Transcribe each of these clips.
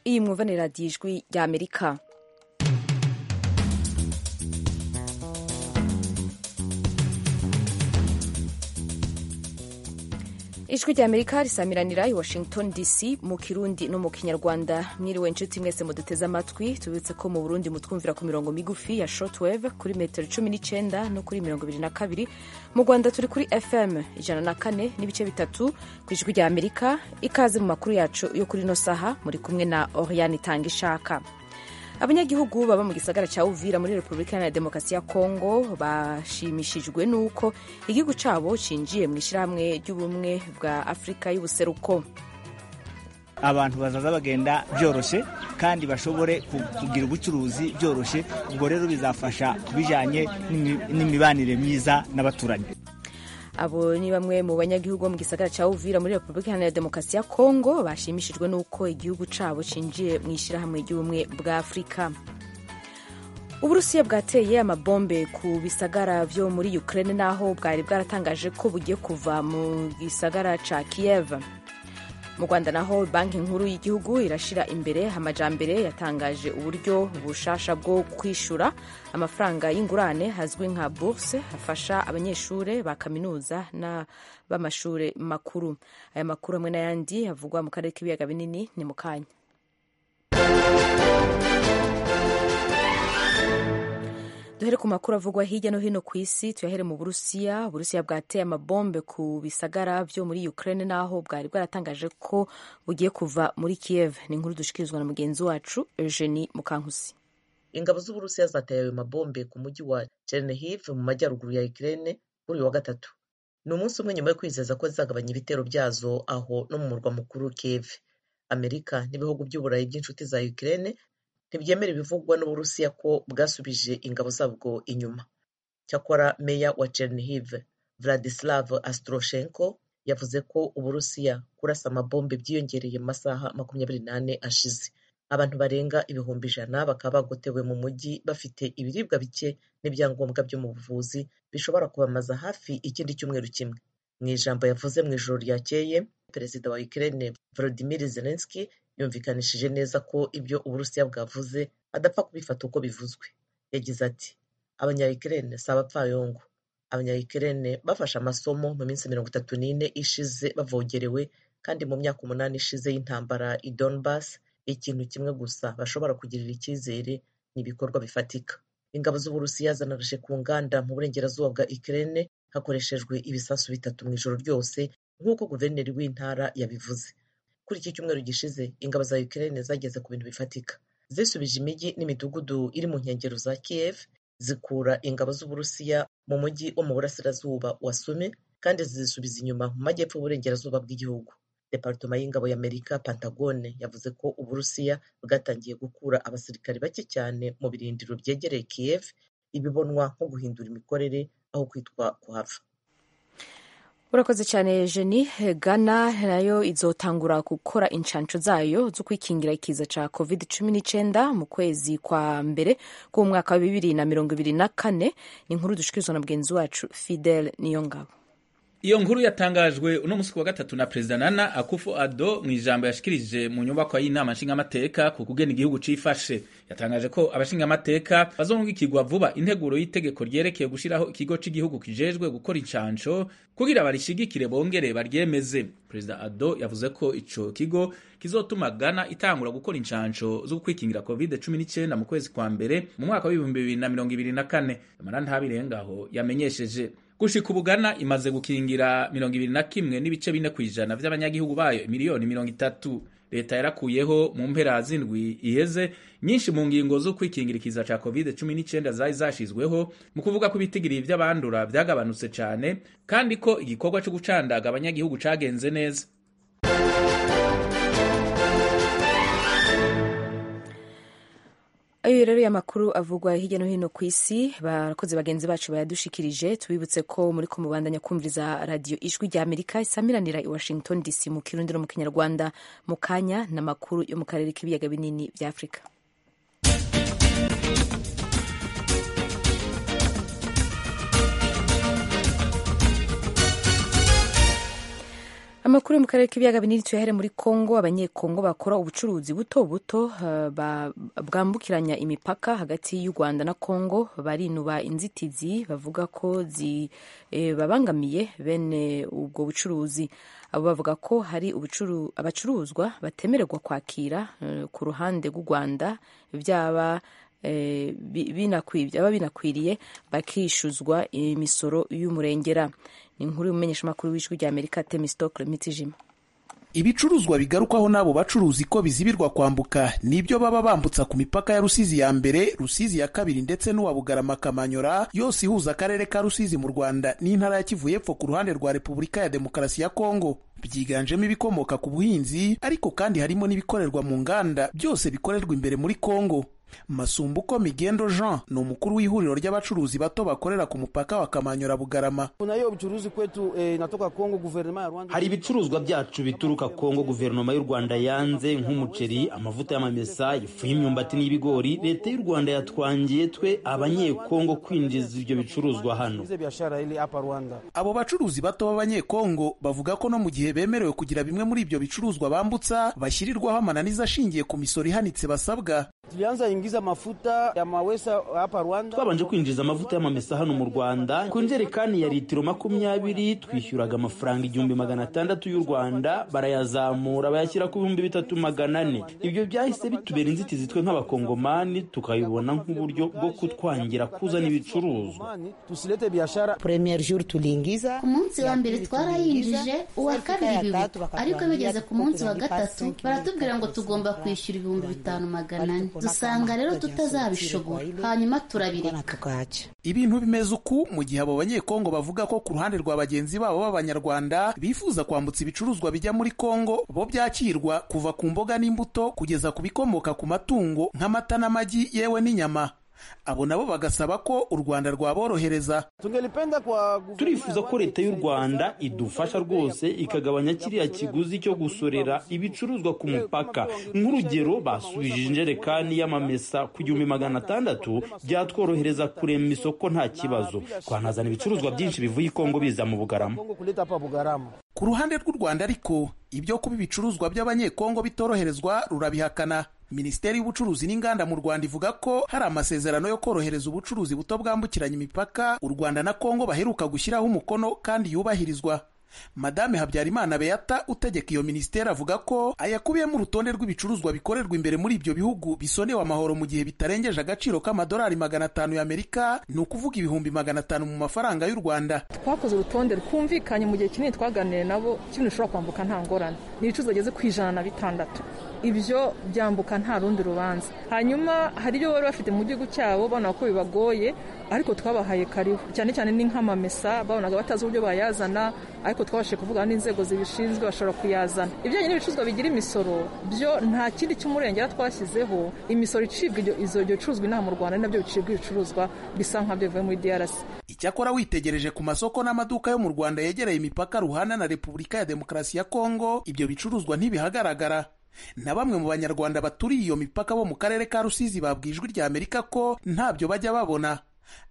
iyi mwumva ni radiyo ijwi ry'amerika ijwi rya amerika risamiranira i washington dc mu kirundi no mu kinyarwanda mwiriwe inshuti mwese muduteze amatwi tubibutse ko mu burundi mutwumvira ku mirongo migufi ya shortwave kuri metero cumi n'icyenda no kuri mirongo ibiri na kabiri mu rwanda turi kuri fm ijana na kane n'ibice bitatu ku ijwi rya amerika ikaze mu makuru yacu yo kuri ino saha muri kumwe na oriane itanga ishaka abanyagihugu baba mu gisagara cya uvira muri repubulika iharanira demokarasi ya kongo bashimishijwe n'uko igihugu cyabo cyinjiye mu ishyirahamwe ry'ubumwe bwa afurika y'ubuseruko abantu bazaza bagenda byoroshye kandi bashobore kugira ubucuruzi byoroshye ubwo rero bizafasha ku bijyanye n'imibanire myiza n'abaturanyi abo ni bamwe mu banyagihugu bo mu gisagara cya uvira muri repubulika iharanira demokarasi ya kongo bashimishijwe n'uko igihugu cyabo cyinjiye mu ishyirahamwe ry'ubumwe bwa afurika uburusiya bwateye amabombe ku bisagara byo muri ukraine n'aho bwari bwaratangaje ko bugiye kuva mu gisagara cya kiev mu rwanda naho banki nkuru y'igihugu irashyira imbere amajambere yatangaje uburyo bushasha bwo kwishyura amafaranga y'ingurane hazwi nka bourse hafasha abanyeshuri ba kaminuza n'ab'amashuri makuru aya makuru hamwe n'ayandi avugwa mu karere k'ibiyaga binini ni mu kanya duhere ku makuru avugwa hirya no hino ku isi tuyahere mu burusiya uburusiya bwateye amabombe ku bisagara byo muri ukraine n'aho bwari bwaratangaje ko bugiye kuva muri kiev ni inkuru dushikirizwa na mugenzi wacu eugenie mukankusi ingabo z'uburusiya zateye ayo mabombe ku mujyi wa chernihiv mu majyaruguru ya ukraine kuri uyu wa gatatu ni umunsi umwe nyuma yo kwizeza ko zizagabanya ibitero byazo aho no mu murwa mukuru kiev amerika n'ibihugu by'uburayi by'inshuti za ukraine ntibyemera ibivugwa n'uburusiya ko bwasubije ingabo zabwo inyuma cyakora meya wa chernihiv vladislav astroshenko yavuze ko uburusiya kurasa amabombe byiyongereye mu masaha makumyabiri n'ane ashize abantu barenga ibihumbi ijana bakaba bagotewe mu mujyi bafite ibiribwa bike n'ibyangombwa byo mu buvuzi bishobora kubamaza hafi ikindi cyumweru kimwe mu ijambo yavuze mu ijoro ryakeye perezida wa ukraine volodimir zelensky yumvikanishije neza ko ibyo uburusiya bwavuze adapfa kubifata uko bivuzwe yagize ati abanyayikirene si abapfayongo abanyayikirene bafashe amasomo mu minsi mirongo itatu n'ine ishize bavogerewe kandi mu myaka umunani ishize y'intambara i donbas ikintu kimwe gusa bashobora kugirira icyizere ni ibikorwa bifatika ingabo z'uburusiya zanarashe ku nganda mu burengerazuba bwa ikirene hakoreshejwe ibisasu bitatu mu ijoro ryose nk'uko guverineri w'intara yabivuze kuri iki cyumweru gishize ingabo za Ukraine zageze ku bintu bifatika zisubije imijyi n'imidugudu iri mu nkengero za Kiev zikura ingabo z'Uburusiya mu mujyi wo mu burasirazuba wa Sumi kandi zizisubiza inyuma mu majyepfo y'uburengerazuba bw'igihugu Departoma y'ingabo y'Amerika Pentagone yavuze ko Uburusiya bwatangiye gukura abasirikari bake cyane mu birindiro byegereye Kiev ibibonwa nko guhindura imikorere aho kwitwa kuhava urakoze cyane jeni gana nayo izotangura gukora inshansho zayo zo kwikingira ikiza cya covid cumi n'icyenda mu kwezi kwa mbere k'uwo mwaka wa bibiri na mirongo ibiri na kane ni inkuru dushikirizwa na mugenzi wacu fidel niyo ngabo iyo nkuru yatangajwe uno munsi wa gatatu na perezida nana akufu ado mu ijambo yashikirije mu nyubako y'inama nshingamateka ku kugena igihugu cifashe yatangaje ko abashingamateka bazungukirwa vuba integuro y'itegeko ryerekeye gushiraho ikigo c'igihugu kijejwe gukora incanco kugira barishigikire bongere baryemeze perezida ado yavuze ko ico kigo kizotuma Ghana itangura gukora incanco zo kwikingira covid 19 mu kwezi kwa mbere mu mwaka wa 2024 amarantabirengaho yamenyesheje gushika ubugana imaze gukingira mirongo ibiri na kimwe n'ibice bine ku ijana vy'abanyagihugu bayo miliyoni mirongo itatu leta yarakuyeho mu mpera z'indwi iheze nyinshi mu ngingo zo kwikingira ikiza ca covid cumi n'icyenda zari zashizweho mu kuvuga ko ibitigiri vy'abandura vyagabanutse cane kandi ko igikorwa co gucandaga abanyagihugu cagenze neza ayo rero y'amakuru avugwa hirya no hino ku isi barakoze bagenzi bacu bayadushikirije tubibutse ko muri ko mubandanya kumviriza radiyo ijwi rya amerika isamiranira i washington dc mu kirundi no mu kinyarwanda mu kanya n'amakuru yo mu karere k'ibiyaga binini bya afurika amakuru yo mu karere k'ibiyaga binini tuyahere muri kongo abanyekongo bakora ubucuruzi buto buto eh, ba- bwambukiranya imipaka hagati y'u rwanda na kongo barinuba inzitizi bavuga ko zibabangamiye bene ubwo bucuruzi abo bavuga ko hari ubucuru- abacuruzwa batemererwa kwakira eh, ku ruhande rw'u rwanda byaba eh, bi- binakwi- byaba binakwiriye bakishuzwa imisoro y'umurengera ni inkuru y'umumenyeshamakuru w'ijwi ry'amerika temistokle mitijima ibicuruzwa bigarukwaho n'abo bacuruzi ko bizibirwa kwambuka nibyo baba bambutsa ku mipaka ya rusizi ya mbere rusizi ya kabiri ndetse n'uwa bugarama kamanyora yose ihuza akarere ka rusizi mu rwanda n'intara ya kivu y'epfo ku ruhande rwa repubulika ya demokarasi ya kongo byiganjemo ibikomoka ku buhinzi ariko kandi harimo n'ibikorerwa mu nganda byose bikorerwa imbere muri kongo masumbuko migendo jean ni umukuru w'ihuriro ry'abacuruzi bato bakorera ku mupaka wa kamanyora bugarama Kuna hiyo uchuruzi kwetu eh, inatoka Kongo, guverinoma ya Rwanda hari ibicuruzwa byacu bituruka kongo guverinoma y'u rwanda yanze nk'umuceri amavuta y'amamesa ifu y'imyumbati n'ibigori leta y'u rwanda yatwangiye twe abanyekongo kwinjiza ibyo bicuruzwa hano ize biashara ile hapa Rwanda. abo bacuruzi bato b'abanyekongo bavuga ko no mu gihe bemerewe kugira bimwe muri ibyo bicuruzwa bambutsa bashyirirwaho amananiza ashingiye ku misoro ihanitse basabwa Tulianza ingiza mafuta ya mawesa hapa Rwanda. twabanje kwinjiza amavuta y'amamesa hano mu rwanda ku njerekani ya litiro makumyabiri twishyuraga amafaranga igihumbi magana atandatu y'u rwanda barayazamura bayashyira ku bihumbi bitatu magana ane ibyo byahise bitubera inzitizi twe nk'abakongomani tukabibona nk'uburyo bwo kutwangira kuzana ibicuruzwa Mani, Tusilete biashara premier jour tuliingiza ku munsi wa mbere twarayinjije uwa kabiri biwe ariko bigeze ku munsi wa gatatu baratubwira ngo tugomba kwishyura ibihumbi bitanu magana ane dusanga rero tutazabishobora hanyuma bwana turabireka tukaacha ibintu bimeze uku mu gihe abo banyekongo bavuga ko ku ruhande rwa bagenzi babo b'abanyarwanda bifuza kwambutsa ibicuruzwa bijya muri kongo bo byakirwa kuva ku mboga n'imbuto kugeza ku bikomoka ku matungo nk'amata n'amagi yewe n'inyama abo nabo bagasaba ko u rwanda rwaborohereza tungelipenda kwa guverinoma turifuza ko leta y'u rwanda idufasha rwose ikagabanya kiriya kiguzi cyo gusorera ibicuruzwa ku mupaka nk'urugero basubije injerekani y'amamesa ku gihumbi magana atandatu byatworohereza kurema isoko nta kibazo twanazana ibicuruzwa byinshi bivuye i kongo biza mu bugarama Kongo kuleta hapa Bugarama. ku ruhande rw'u rwanda ariko ibyo kuba ibicuruzwa by'abanyekongo bitoroherezwa rurabihakana minisiteri y'ubucuruzi n'inganda mu rwanda ivuga ko hari amasezerano yo korohereza ubucuruzi buto bwambukiranya imipaka u rwanda na kongo baheruka gushyiraho umukono kandi yubahirizwa madame habyarimana beata utegeka iyo minisiteri avuga ko ayakubiyemo urutonde rw'ibicuruzwa bikorerwa imbere muri ibyo bihugu bisonewe amahoro mu gihe bitarengeje agaciro k'amadolari magana atanu y'amerika ni ukuvuga ibihumbi magana atanu mu mafaranga y'u rwanda twakoze urutonde twumvikanye mu gihe kinini twaganiriye nabo kimwe ushobora kwambuka nta ngorane ni ibicuruzwa bigeze ku ijana na bitandatu ibyo byambuka nta rundi rubanza hanyuma hari ibyo bari bafite mu gihugu cyabo babona ko bibagoye ariko twabahaye karibu cyane cyane ni nk'amamesa babonaga batazi uburyo bayazana ariko twabashije kuvugana n'inzego zibishinzwe bashobora kuyazana ibijyanye n'ibicuruzwa bigira imisoro byo nta kindi cy'umurengera twashyizeho imisoro icibwa ibyo- izo- ibyo bicuruzwa inaha mu rwanda ni nabyo bicibwa ibicuruzwa bisa nk'abyo bivuye muri drc Icyakora witegereje ku masoko n'amaduka yo mu Rwanda yegereye imipaka ruhana na Repubulika ya Demokarasi ya Kongo, ibyo bicuruzwa ntibihagaragara. Na bamwe mu Banyarwanda baturiye iyo mipaka bo mu karere ka Rusizi babwiye ijwi rya Amerika ko ntabyo bajya babona.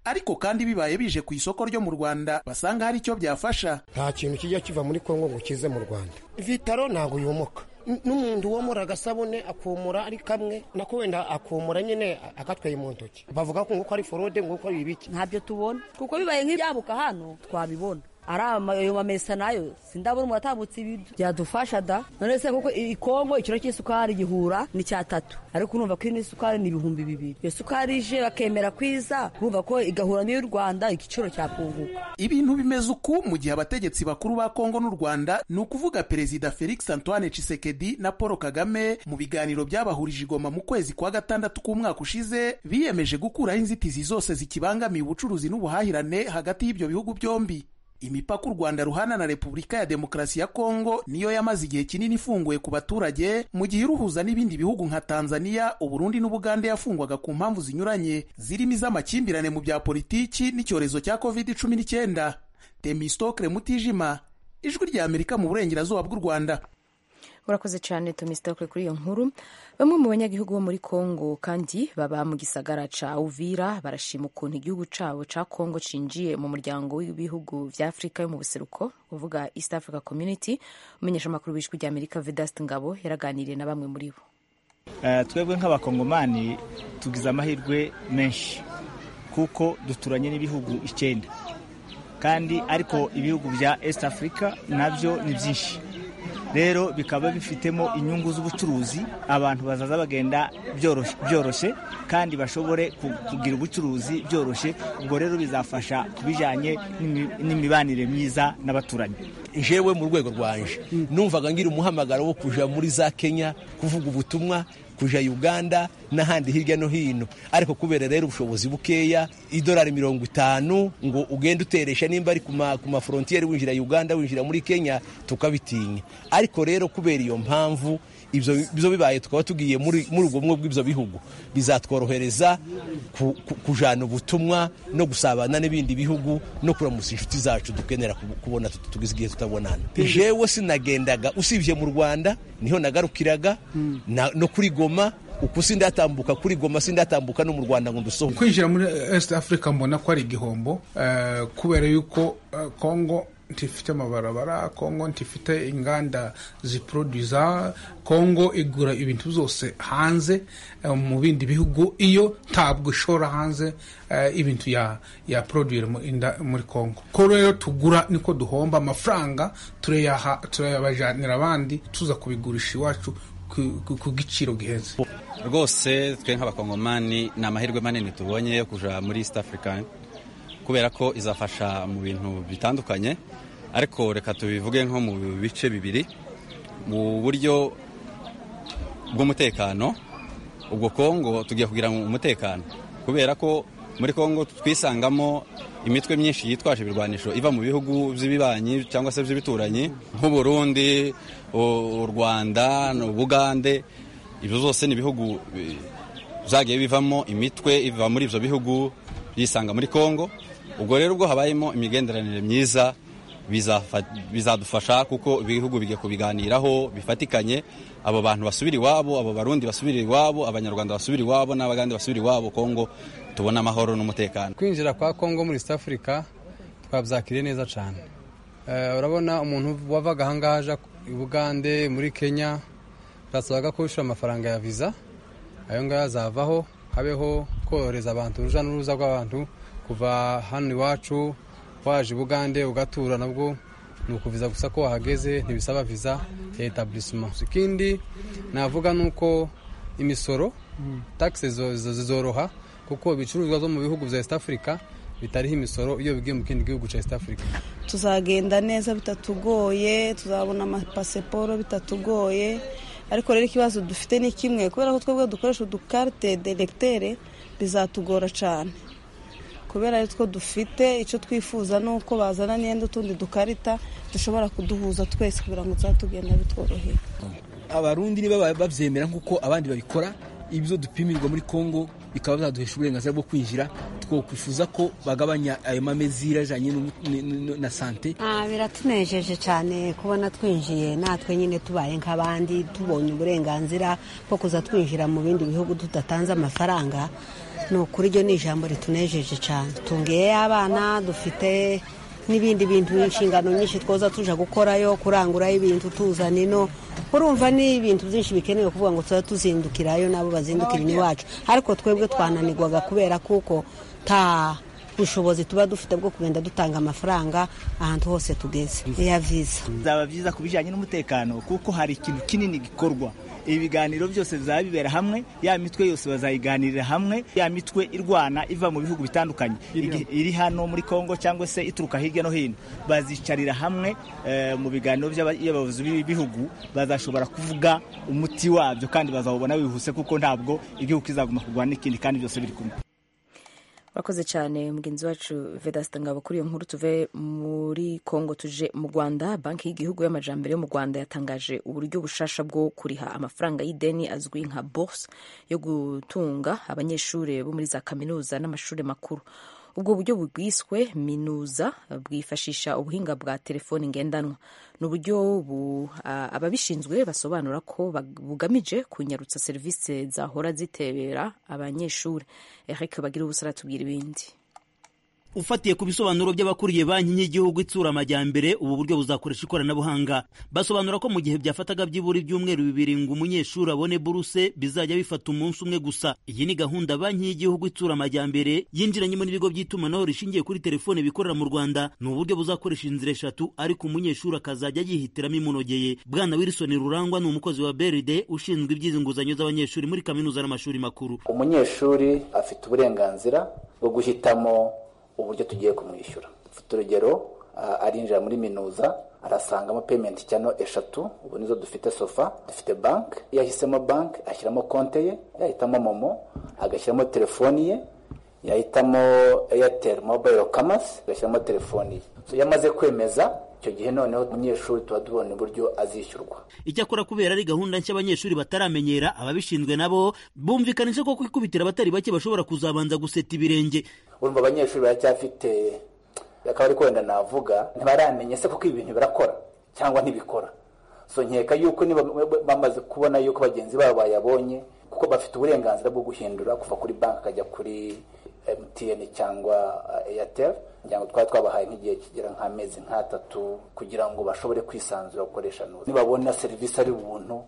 Ariko kandi bibaye bije ku isoko ryo mu Rwanda basanga hari icyo byafasha. nta kintu kijya kiva muri kongo ngo kize mu rwanda vitaro ntabwo yomoka N- n'umuntu womora agasabune akumura ari kamwe nako wenda akumura nyine akatwaye mu ntoki bavuga ko ngo ko ari forode ngo ko ari ibiki ntabyo tubona kuko bibaye nk'ibyabuka hano twabibona ari ama- ayo mamesa nayo sindabona umuntu atambutse ibidu byadufasha da none se kuko i- ikongo ikiro cy'isukari gihura ni cya tatu ariko urumva ko ino isukari ni ibihumbi bibiri iyo sukari ije bakemera kwiza urumva ko igahura n'iy'u rwanda igiciro cyakunguka Ibintu bimeze uku mu gihe abategetsi bakuru ba Kongo n'u Rwanda ni ukuvuga Perezida Felix Antoine Tshisekedi na Paul Kagame mu biganiro byabahurije i Goma mu kwezi kwa gatandatu k'umwaka ushize biyemeje gukuraho inzitizi zose zikibangamiye ubucuruzi n'ubuhahirane hagati y'ibyo bihugu byombi. Imipaka u Rwanda ruhana na Repubulika ya Demokarasi ya Kongo niyo yamaze igihe kinini ifunguye ku baturage mu gihe iruhuza n'ibindi bihugu nka Tanzania, Uburundi n'Ubugande yafungwaga ku mpamvu zinyuranye zirimo iz'amakimbirane mu bya politiki n'icyorezo cya COVID-19. Temistokle Mutijima, Ijwi ry'Amerika mu burengerazuba bw'u Rwanda. murakoze cyane tumisitokure kuri iyo nkuru bamwe mu banyagihugu bo muri kongo kandi baba mu gisagara ca uvira barashima ukuntu igihugu cabo ca kongo cinjiye mu muryango w'ibihugu vya afurika yo mu buseruko uvuga east africa community umenyesha amakuru w'ijwi rya amerika vedast ngabo yaraganiriye na bamwe muri bo Eh, twebwe nk'abakongomani tugize amahirwe menshi kuko duturanye n'ibihugu icyenda kandi ariko ibihugu bya East Africa nabyo ni byinshi rero bikaba bifitemo inyungu z'ubucuruzi abantu bazaza bagenda byoroshye byoroshye kandi bashobore ku- kugira ubucuruzi byoroshye ubwo rero bizafasha ku bijyanye n'imi- n'imibanire myiza n'abaturanyi jewe mu rwego rwanje numvaga ngira umuhamagaro wo kuja muri za kenya kuvuga ubutumwa kuja uganda n'ahandi hirya no hino ariko kubera rero ubushobozi bukeya idolari mirongo itanu ngo ugende uteresha nimba ari ku ma- ku maforontiyeri winjira uganda winjira muri kenya tukabitinya ariko rero kubera iyo mpamvu ibyo ibyo bibaye tukaba tugiye muri muri ubwo bumwe bw'ibyo bihugu bizatworohereza ku- ku- kujana ubutumwa no gusabana n'ibindi bihugu no kuramusa inshuti zacu dukenera kubu- kubona tut- tugize igihe tutabonana jewe sinagendaga usibye mu rwanda niho nagarukiraga na- no kuri goma uku sindatambuka kuri goma sindatambuka no mu rwanda ngo ndusohoke kwinjira muri east africa mbona ko ari igihombo eh, kubera yuko eh, congo ntifite amabarabara congo ntifite inganda ziproduza congo igura ibintu byose hanze eh, mu bindi bihugu iyo ntabwo ishora hanze eh, ibintu ya ya produire mu- inda- muri congo ko rero tugura niko duhomba amafaranga turayaha turayabajanira abandi tuza kubigurisha iwacu ku- ku- ku giciro gihenze rwose twe nk'abakongomani ni amahirwe manini tubonye yo kuja muri east africa kubera ko izafasha mu bintu bitandukanye ariko reka tubivuge nko mu bice bibiri mu buryo bw'umutekano ubwo kongo tugiye kugira ngo umutekano kubera ko muri kongo twisangamo imitwe myinshi yitwaje ibirwanisho iva mu bihugu by'ibibanyi cyangwa se by'ibituranyi nk'uburundi u u rwanda ubugande ibyo zose ni ibihugu eh, byagiye bivamo imitwe iva muri ibyo bihugu yisanga muri kongo ubwo rero ubwo habayemo imigenderanire myiza bizafa- bizadufasha kuko ibihugu bijya kubiganiraho bifatikanye abo bantu basubira iwabo abo barundi basubira iwabo abanyarwanda basubira iwabo n'abagande basubira iwabo kongo tubona amahoro n'umutekano kwinjira kwa kongo muri east africa twabyakiriye neza cyane Eh, urabona umuntu wavaga ahangaha aja i bugande muri kenya birasabaga ko wishyura amafaranga ya viza ayo ngayo azavaho habeho korohereza abantu uruja n'uruza rw'abantu kuva hano iwacu waje i bugande ugatura nabwo ni ukuviza gusa ko wahageze ntibisaba viza ya etablissement ikindi navuga ni uko imisoro taxe zo- zo- zizoroha kuko ibicuruzwa zo mu bihugu bya east africa bitariho imisoro iyo bigiye mu kindi gihugu cya east africa tuzagenda neza bitatugoye tuzabona amapasiporo bitatugoye ariko rero ikibazo dufite ni kimwe kubera ko twebwe dukoresha udukarite deregiteri bizatugora cyane kubera ari two dufite icyo twifuza ni uko bazana n'iyenda utundi dukarita dushobora kuduhuza twese kugira ngo tuzatugenda bitworoheye abarundi niba babyemera nk'uko abandi babikora ibyo dupimirwa muri congo bikaba byaduhesha uburenganzira bwo kwinjira twakwifuza ko bagabanya ayo mamezira ajyanye n'umu- n- n- na sante Ah, biratunejeje cyane kubona twinjiye natwe nyine tubaye nk'abandi tubonye uburenganzira bwo kuza twinjira mu bindi bihugu tudatanze amafaranga ni ukuri ryo ni ijambo ritunejeje cyane tungiyeyo abana dufite n'ibindi bintu inshingano nyinshi twoza tuja gukorayo kurangurayo ibintu tuzana ino urumva ni ibintu byinshi bikenewe kuvuga ngo tuba tuzindukirayo nabo bazindukira iwacu ariko twebwe twananirwaga kubera kuko ta ubushobozi tuba dufite bwo kugenda dutanga amafaranga ahantu hose tugeze ya viza bizaba byiza ku bijyanye n'umutekano kuko hari ikintu kinini gikorwa ibiganiro byose bizaba bibera hamwe ya mitwe yose bazayiganirira hamwe ya mitwe irwana iva mu bihugu bitandukanye igi- iri hano muri kongo cyangwa se ituruka hirya no hino bazicarira hamwe eh, mu biganiro by'aba- by'abayobozi b'ibihugu bazashobora kuvuga umuti wabyo kandi bazawubona wihuse kuko ntabwo igihugu kizaguma kurwana n'ikindi kandi byose biri kumwe murakoze cyane mugenzi wacu vedasita ngabo kuri iyo nkuru tuve muri kongo tuje mu rwanda banki y'igihugu y'amajambere yo mu rwanda yatangaje uburyo bushasha bwo kuriha amafaranga y'ideni azwi nka bourse yo gutunga abanyeshuri bo muri za kaminuza n'amashuri makuru ubwo buryo bwiswe minuza bwifashisha ubuhinga bwa telefoni ngendanwa ni uburyo ababishinzwe basobanura ko bugamije kunyarutsa serivisi zahora zitebera abanyeshuri eric bagira ubusara tubwira ibindi ufatiye ku bisobanuro by'abakuriye banki y'igihugu itsura amajyambere ubu buryo buzakoresha ikoranabuhanga basobanura ko mu gihe byafataga byibura ibyumweru bibiri ngo umunyeshuri abone buruse bizajya bifata umunsi umwe gusa iyi ni gahunda banki y'igihugu itsura amajyambere yinjiranyemo n'ibigo by'itumanaho rishingiye kuri telefone bikorera mu rwanda ni uburyo buzakoresha inzira eshatu ariko umunyeshuri akazajya yihitiramo imunogeye bwana wilson rurangwa ni umukozi wa beride ushinzwe iby'izi nguzanyo z'abanyeshuri muri kaminuza n'amashuri makuru umunyeshuri afite uburenganzira bwo guhitamo uburyo tugiye kumwishyura dufite urugero arinjira muri minuza arasangamo peyimenti cyano eshatu ubu nizo dufite sofa dufite banki iyo ahisemo banki ashyiramo konte ye yahitamo momo agashyiramo telefoni ye yahitamo eyateri mobayiro kamasi agashyiramo telefoni ye iyo amaze kwemeza icyo gihe noneho umunyeshuri tuba tubona uburyo azishyurwa icyakora kubera ari gahunda nshya abanyeshuri bataramenyera ababishinzwe nabo bumvikanisha ko kwikubitira abatari bake bashobora kuzabanza guseta ibirenge urumva abanyeshuri baracyafite akaba ari wenda navuga ntibaramenye se kuko ibintu birakora cyangwa ntibikora so nkeka yuko bamaze kubona yuko bagenzi babo bayabonye kuko bafite uburenganzira bwo guhindura kuva kuri banki akajya kuri emutiyeni cyangwa eyateri kugira ngo twaba twabahaye nk'igihe kigera nk'amezi nk'atatu kugira ngo bashobore kwisanzura gukoresha neza nibabona serivisi ari ubuntu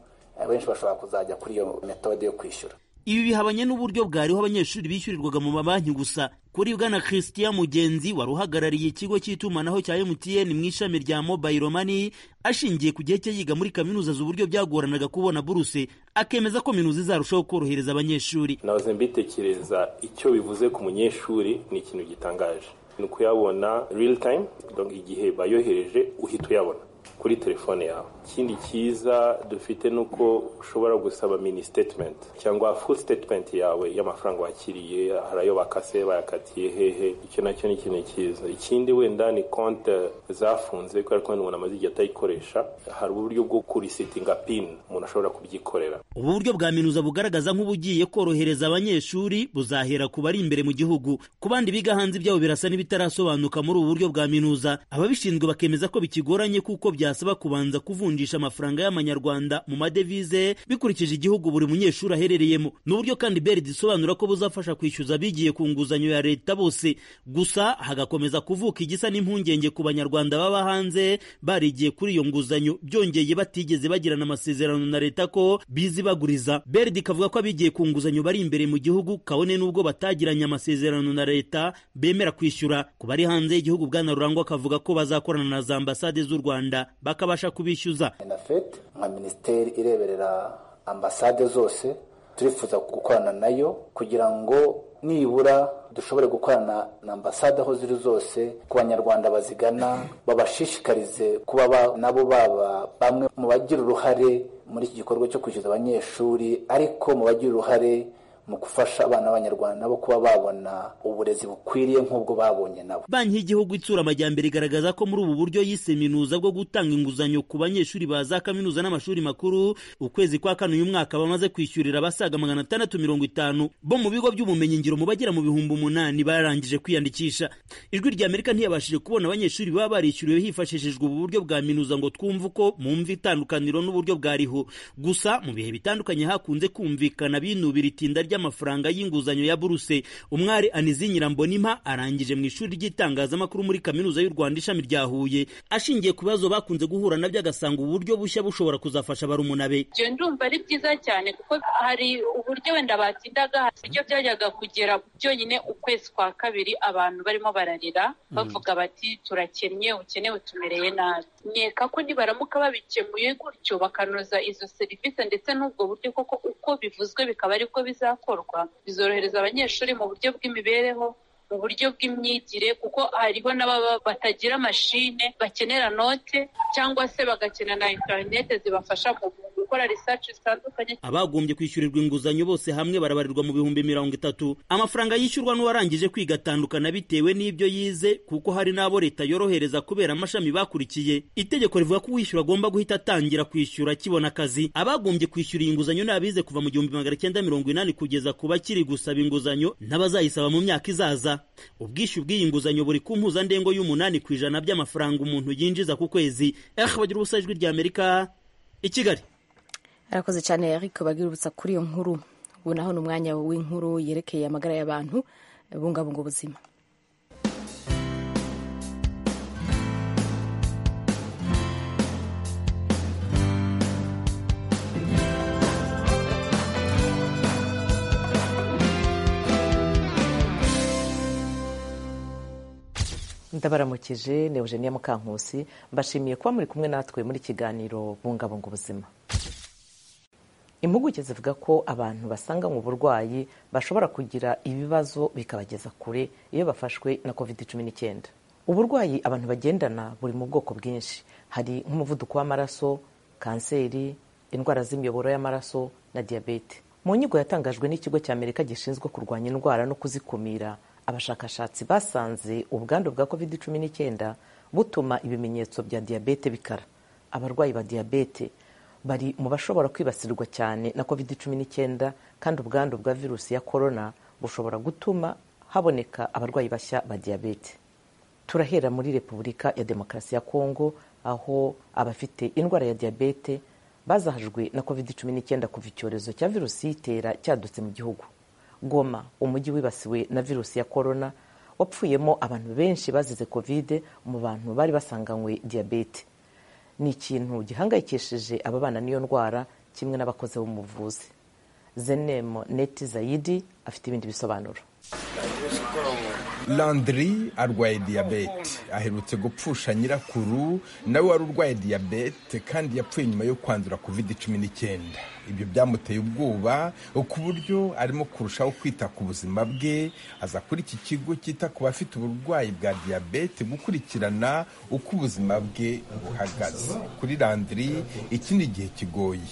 benshi bashobora kuzajya kuri iyo metode yo kwishyura ibi bihabanye n'uburyo bwariho abanyeshuri bishyurirwaga mu mabanki gusa kuri bwana christian mugenzi wari uhagarariye ikigo cy'itumanaho cya emutiyeni mu ishami rya mobayiro mani ashingiye ku gihe cye yiga muri kaminuza z'uburyo byagoranaga kubona buruse akemeza ko minuza izarushaho korohereza abanyeshuri nahoze mbitekereza icyo bivuze ku munyeshuri ni ikintu gitangaje ni ukuyabona real time igihe bayohereje uhita uyabona kuri telefone yawe ikindi cyiza dufite ni uko ushobora gusaba mini statement cyangwa full statement yawe y'amafaranga wakiriye hari ayo bakase bayakatiye hehe icyo nacyo ni ikintu cyiza ikindi wenda ni konti zafunze kubera ko umuntu amaze igihe atayikoresha hari uburyo bwo kurisitinga pini umuntu ashobora kubyikorera ubu buryo bwa minuza bugaragaza nk'ubugiye korohereza abanyeshuri buzahera ku bari imbere mu gihugu ku bandi biga hanze ibyabo birasa n'ibitarasobanuka muri ubu buryo bwa minuza ababishinzwe bakemeza ko bikigoranye kuko bya byasaba kubanza kuvunjisha amafaranga y'amanyarwanda mu madevize bikurikije igihugu buri munyeshuri aherereyemo ni uburyo kandi berdi isobanura ko buzafasha kwishyuza abigiye ku nguzanyo ya leta bose gusa hagakomeza kuvuka igisa n'impungenge ku banyarwanda baba hanze barigiye kuri iyo nguzanyo byongeye batigeze bagirana amasezerano na leta ko bizibaguriza berdi ikavuga ko abigiye ku nguzanyo bari imbere mu gihugu kabone n'ubwo batagiranye amasezerano na leta bemera kwishyura ku bari hanze y'igihugu bwana rurangwa akavuga ko bazakorana na za ambasade z'u rwanda bakabasha kubishyuza na fete nka minisiteri ireberera ambasade zose turifuza gukorana nayo kugira ngo nibura dushobore gukorana na ambasade aho ziri zose ku banyarwanda bazigana babashishikarize kuba nabo baba bamwe mu bagira uruhare muri iki gikorwa cyo kwishyuza abanyeshuri ariko mu bagira uruhare mu gufasha abana b'abanyarwanda bo kuba babona uburezi bukwiriye nk'ubwo babonye nabo banki y'igihugu itsura amajyambere igaragaza ko muri ubu buryo yise minuza bwo gutanga inguzanyo ku banyeshuri ba za kaminuza n'amashuri makuru ukwezi kwa kane uyu mwaka bamaze kwishyurira abasaga magana atandatu mirongo itanu bo mu bigo by'ubumenyingiro mu bagera mu bihumbi umunani barangije kwiyandikisha ijwi rya amerika ntiyabashije kubona abanyeshuri baba barishyuriwe hifashishijwe ubu buryo bwa minuza ngo twumve uko mwumva itandukaniro n'uburyo bwariho gusa mu bihe bitandukanye hakunze kumvikana binubira itinda ry'amafaranga y'inguzanyo ya buruse umwari anizi nyirambonimpa arangije mu ishuri ry'itangazamakuru muri kaminuza y'u rwanda ishami rya huye ashingiye ku bibazo bakunze guhura nabyo agasanga uburyo bushya bushobora kuzafasha barumuna be ndumva ari byiza cyane kuko hari uburyo wenda batindaga uburyo byajyaga kugera byonyine ukwezi kwa kabiri abantu barimo bararira bavuga bati turakennye ukenewe tumereye nabi nkeka ko nibaramuka babikemuye gutyo bakanoza izo serivisi ndetse n'ubwo buryo koko uko bivuzwe bikaba aribwo bizakora bizorohereza abanyeshuri mu buryo bw'imibereho mu buryo bw'imyigire kuko hariho n'ababa batagira mashine bakenera note cyangwa se bagakenera na interinete zibafasha mu gukora research zitandukanye abagombye kwishyurirwa inguzanyo bose hamwe barabarirwa mu bihumbi mirongo itatu amafaranga yishyurwa n'uwarangije kwiga atandukana bitewe n'ibyo yize kuko hari n'abo leta yorohereza kubera amashami bakurikiye itegeko rivuga ko uwishyura agomba guhita atangira kwishyura akibona akazi abagombye kwishyura iyi nguzanyo ni abize kuva mu gihumbi magana cyenda mirongo inani kugeza ku bakiri gusaba inguzanyo n'abazayisaba mu myaka izaza ubwishyu bw'iyi nguzanyo buri ku mpuzandengo y'umunani ku ijana by'amafaranga umuntu yinjiza ku kwezi ehe bagira ubusa ijwi ry'amerika i kigali arakoze cyane ariko bagirubutsa kuri iyo nkuru ubu naho ni umwanya w'inkuru yerekeye amagara y'abantu bungabunga ubuzima ndabaramukije ni eugenia mukankusi mbashimiye kuba muri kumwe natwe muri kiganiro bungabunga ubuzima impuguke zivuga ko abantu basanganywe uburwayi bashobora kugira ibibazo bikabageza kure iyo bafashwe na covid cumi n'icyenda uburwayi abantu bagendana buri mu bwoko bwinshi hari nk'umuvuduko w'amaraso kanseri indwara z'imiyoboro y'amaraso na diyabete mu nyigo yatangajwe n'ikigo cya amerika gishinzwe kurwanya indwara no kuzikumira abashakashatsi basanze ubwandu bwa covid cumi n'icyenda butuma ibimenyetso bya diyabete bikara abarwayi ba diyabete bari mu bashobora kwibasirwa cyane na covid cumi n'icyenda kandi ubwandu bwa virusi ya korona bushobora gutuma haboneka abarwayi bashya ba diyabete turahera muri repubulika ya demokarasi ya kongo aho abafite indwara ya diyabete bazahajwe na covid cumi n'icyenda kuva icyorezo cya virusi y'itera cyadutse mu gihugu goma umujyi wibasiwe na virusi ya korona wapfuyemo abantu benshi bazize kovide mu bantu bari basanganywe diyabete ni ikintu gihangayikishije ababana n'iyo ndwara kimwe n'abakozi b'umuvuzi zenemo neti zayidi afite ibindi bisobanuro landry arwaye diyabete aherutse gupfusha nyirakuru nawe wari urwaye diyabete kandi yapfuye nyuma yo kwandura covid cumi n'icyenda ibyo byamuteye ubwoba ku buryo arimo kurushaho kwita ku buzima bwe aza kuri iki kigo cyita ku bafite uburwayi bwa diyabete gukurikirana uko ubuzima bwe buhagaze kuri landry iki ni igihe kigoye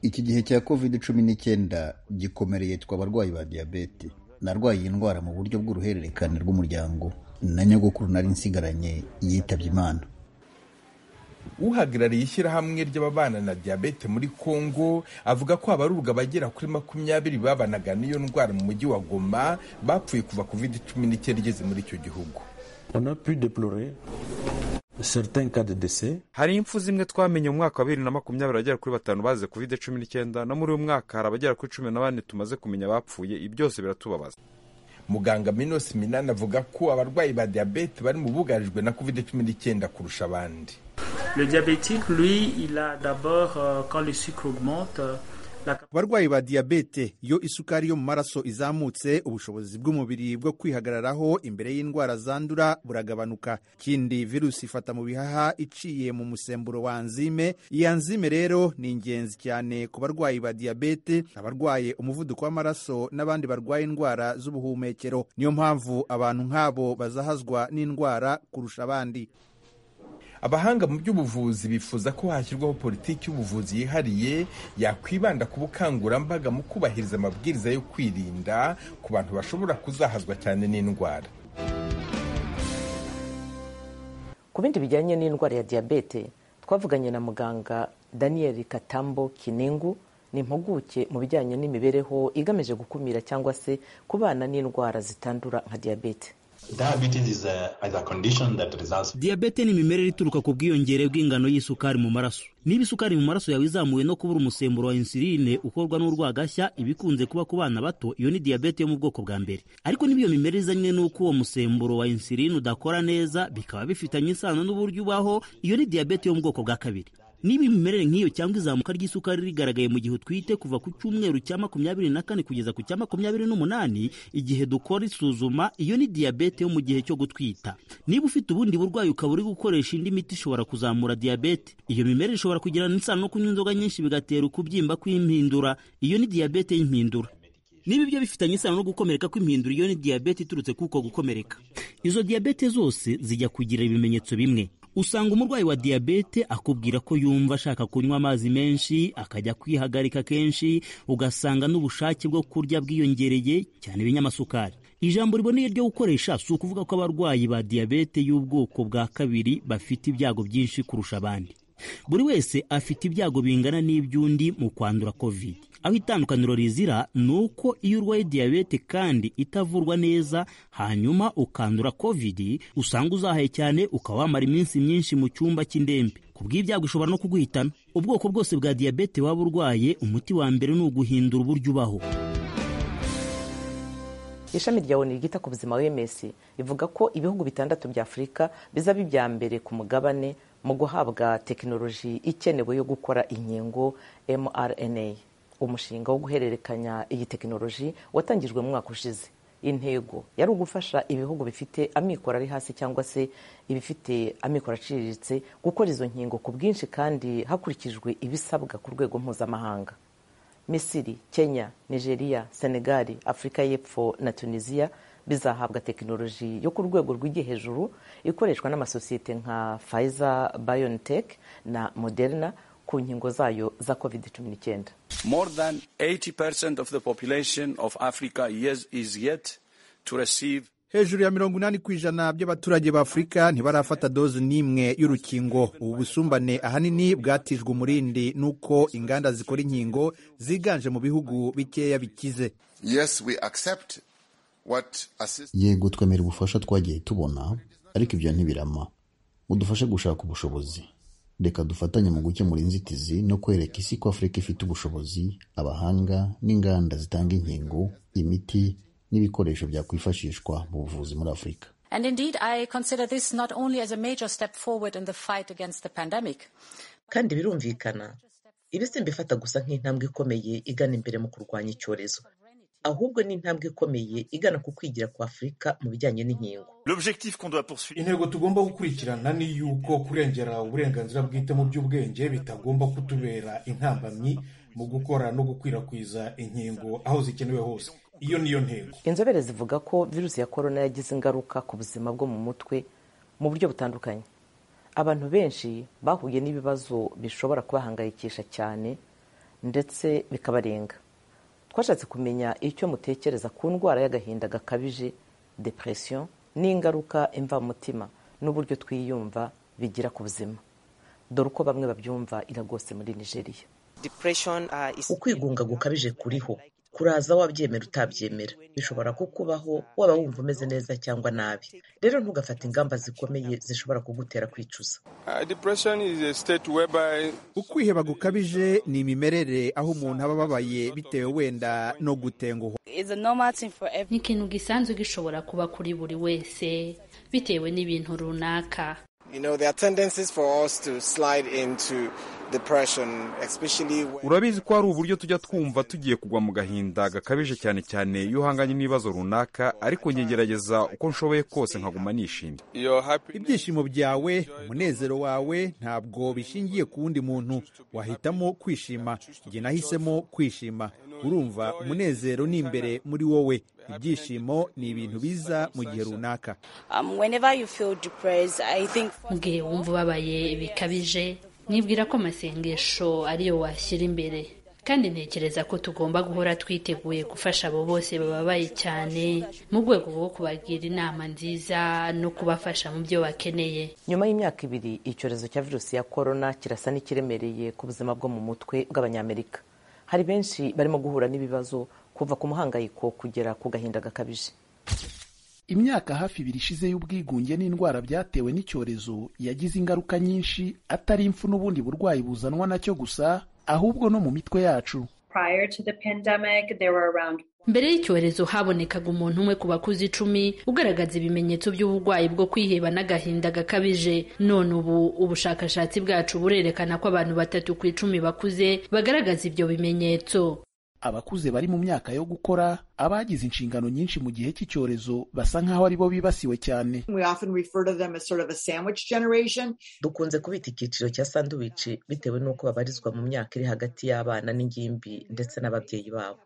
iki gihe cya covid cumi n'icyenda gikomereye twe abarwayi ba diyabete narwaye iyi ndwara mu buryo bw'uruhererekane rw'umuryango na nyogokuru nari nsigaranye yitabye imana uhagarariye ishyirahamwe ry'ababana na diyabete muri congo avuga ko abarurwa bagera kuri makumyabiri babanaga n'iyo ndwara mu mujyi wa goma bapfuye kuva covid cumi n'icyenda igeze muri icyo gihugu hari impfu zimwe twamenye mu mwaka wa bibiri na makumyabiri bagera kuri batanu bazize covid cumi n'icyenda no muri uyu mwaka hari abagera kuri cumi na bane tumaze kumenya bapfuye ibi byose biratubabaza muganga minos minani avuga ko abarwayi ba diyabete bari mu bugarijwe na covid cumi n'icyenda kurusha abandi abarwayi ba diyabete iyo isukari yo mu maraso izamutse ubushobozi bw'umubiri bwo kwihagararaho imbere y'indwara zandura buragabanuka ikindi virusi ifata mu bihaha iciye mu musemburo wa anzime iyi anzime rero ni ingenzi cyane ku barwayi ba diyabete abarwaye umuvuduko w'amaraso n'abandi barwaye indwara z'ubuhumekero niyo mpamvu abantu nk'abo bazahazwa n'indwara kurusha abandi abahanga mu by'ubuvuzi bifuza ko hashyirwaho politiki y'ubuvuzi yihariye yakwibanda ku bukangurambaga mu kubahiriza amabwiriza yo kwirinda ku bantu bashobora kuzahazwa cyane n'indwara ku bindi bijyanye n'indwara ya diyabete twavuganye na muganga daniel katambo kinengu ni impuguke mu bijyanye n'imibereho igamije gukumira cyangwa se kubana n'indwara zitandura nka diyabete diyabete ni imimerere ituruka ku bwiyongere bw'ingano y'isukari mu maraso niba isukari mu maraso yawe izamuye no kubura umusemburo wa insuline ukorwa n'urwagashya iba ikunze kuba ku bana bato iyo ni diyabete yo mu bwoko bwa mbere ariko niba iyo mimerere izanywe n'uko uwo musemburo wa insuline udakora neza bikaba bifitanye isano n'uburyo ubaho iyo ni diyabete yo mu bwoko bwa kabiri niba imimerere nk'iyo cyangwa izamuka ry'isukari rigaragaye mu gihe utwite kuva ku cyumweru cya makumyabiri na kane kugeza ku cya makumyabiri n'umunani igihe dukora isuzuma iyo ni diyabete yo mu gihe cyo gutwita niba ufite ubundi burwayi ukaba uri gukoresha indi miti ishobora kuzamura diyabete iyo mimerere ishobora kugirana isano no kunywa inzoga nyinshi bigatera ukubyimba kw'impindura iyo ni diyabete y'impindura niba ibyo bifitanye isano no gukomereka kw'impindura iyo ni diyabete iturutse kuko gukomereka izo diyabete zose zijya kugira ibimenyetso bimwe usanga umurwayi wa diyabete akubwira ko yumva ashaka kunywa amazi menshi akajya kwihagarika kenshi ugasanga n'ubushake bwo kurya bwiyongereye cyane ibinyamasukari ijambo riboneye ryo gukoresha si ukuvuga ko abarwayi ba diyabete y'ubwoko bwa kabiri bafite ibyago byinshi kurusha abandi buri wese afite ibyago bingana n'iby'undi mu kwandura covid aho itandukaniro rizira ni uko iyo urwaye diyabete kandi itavurwa neza hanyuma ukandura covid usanga uzahaye cyane ukaba wamara iminsi myinshi mu cyumba cy'indembe ku bw'ibyago ishobora no kuguhitana ubwoko bwose bwa diyabete waba urwaye umuti wa mbere ni uguhindura uburyo ubaho ishami rya oni ryita ku buzima wms rivuga ko ibihugu bitandatu bya afurika bizaba ibya mbere ku mugabane mu guhabwa tekinoloji ikenewe yo gukora inkingo mrna umushinga wo guhererekanya iyi tekinoloji watangijwe mu mwaka ushize intego yari ugufasha ibihugu bifite amikoro ari hasi cyangwa se ibifite amikoro aciriritse gukora izo nkingo ku bwinshi kandi hakurikijwe ibisabwa ku rwego mpuzamahanga misiri kenya nigeria senegali afurika y'epfo na tunisiya bizahabwa tekinoloji yo ku rwego rw'igi hejuru ikoreshwa n'amasosiyete nka pfizer biontech na moderna ku nkingo zayo za covid 19 more than 80% of the population of africa yes, is yet to receive hejuru ya mirongo inani ku ijana by'abaturage ba afurika ntibarafata doze n'imwe y'urukingo ubu busumbane ahanini bwatijwe umurindi n'uko inganda zikora inkingo ziganje mu bihugu bikeya bikize yego twemera ubufasha twagiye tubona ariko ibyo ntibirama udufashe gushaka ubushobozi reka dufatanye mu gukemura inzitizi no kwereka isi ko afurika ifite ubushobozi abahanga n'inganda zitanga inkingo imiti n'ibikoresho byakwifashishwa mu buvuzi muri afurika kandi birumvikana ibi si mbifata gusa nk'intambwe ikomeye igana imbere mu kurwanya icyorezo ahubwo ni intambwe ikomeye igana ku kwigira kwa afurika mu bijyanye n'inkingo intego tugomba gukurikirana ni yuko kurengera uburenganzira bwite mu by'ubwenge bitagomba kutubera intambamyi mu gukora no gukwirakwiza inkingo aho zikenewe hose iyo niyo ntego inzobere zivuga ko virusi ya korona yagize ingaruka ku buzima bwo mu mutwe mu buryo butandukanye abantu benshi bahuye n'ibibazo bishobora kubahangayikisha cyane ndetse bikabarenga twashatse kumenya icyo mutekereza ku ndwara y'agahinda gakabije depression n'ingaruka imvamutima n'uburyo twiyumva bigira ku buzima dore uko bamwe babyumva iragose muri nigeria ukwigunga gukabije kuriho kuraza wabyemera utabyemera bishobora kukubaho waba wumva umeze neza cyangwa nabi rero ntugafate ingamba zikomeye zishobora kugutera kwicuza ukwiheba gukabije ni imimerere aho umuntu aba ababaye bitewe wenda no gutenguha ni ikintu gisanzwe gishobora kuba kuri buri wese bitewe n'ibintu runaka urabizi ko hari uburyo tujya twumva tugiye kugwa mu gahinda gakabije cyane cyane iyo uhanganye n'ibibazo runaka ariko ngegerageza uko nshoboye kose nkaguma nishimye ibyishimo byawe umunezero wawe ntabwo bishingiye ku wundi muntu wahitamo kwishima njye nahisemo kwishima urumva umunezero ni imbere muri wowe ibyishimo ni ibintu biza mu gihe runaka mu gihe wumva ubabaye bikabije nibwira ko amasengesho ariyo washyira imbere kandi ntekereza ko tugomba guhora twiteguye gufasha abo bose bababaye cyane mu rwego rwo kubagira inama nziza no kubafasha mu byo bakeneye nyuma y'imyaka ibiri icyorezo cya virusi ya korona kirasa n'ikiremereye ku buzima bwo mu mutwe bw'abanyamerika hari benshi barimo guhura n'ibibazo kuva ku muhangayiko kugera ku gahinda gakabije imyaka hafi ibiri ishize y'ubwigunge n'indwara byatewe n'icyorezo yagize ingaruka nyinshi atari impfu n'ubundi burwayi buzanwa nacyo gusa ahubwo no mu mitwe yacu mbere y'icyorezo habonekaga umuntu umwe ku bakuze icumi ugaragaza ibimenyetso by'uburwayi bwo kwiheba n'agahinda gakabije none ubu ubushakashatsi bwacu burerekana ko abantu batatu ku icumi bakuze bagaragaza ibyo bimenyetso abakuze bari mu myaka yo gukora abagize inshingano nyinshi mu gihe cy'icyorezo basa nk'aho ari bo bibasiwe cyane dukunze kubita icyiciro cya sanduwici bitewe n'uko babarizwa mu myaka iri hagati y'abana n'ingimbi ndetse n'ababyeyi babo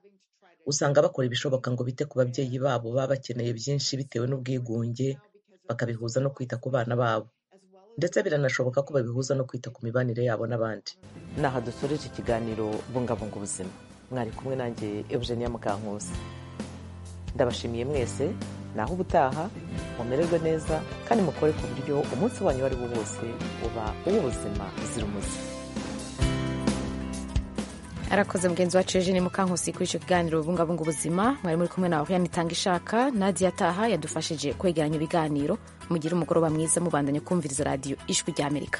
usanga bakora ibishoboka ngo bite ku babyeyi babo baba bakeneye byinshi bitewe n'ubwigunge bakabihuza no kwita ku bana babo ndetse biranashoboka ko babihuza no kwita ku mibanire yabo n'abandi ni aha dusoreje ikiganiro bungabunga ubuzima mwari kumwe nanjye eugenia mukankusi ndabashimiye mwese naho ubutaha mumererwe neza kandi mukore ku buryo umunsi wanyu uwo ari wo wose uba uw'ubuzima buzira umuze arakoze mugenzi wacu eugene mukankusi kuri icyo kiganiro bungabunga ubuzima mwari muri kumwe nawe yanitanga ishaka nadia taha yadufashije kwegeranya ibiganiro mugire umugoroba mwiza mubandanya kumviriza radiyo ijwi ry'amerika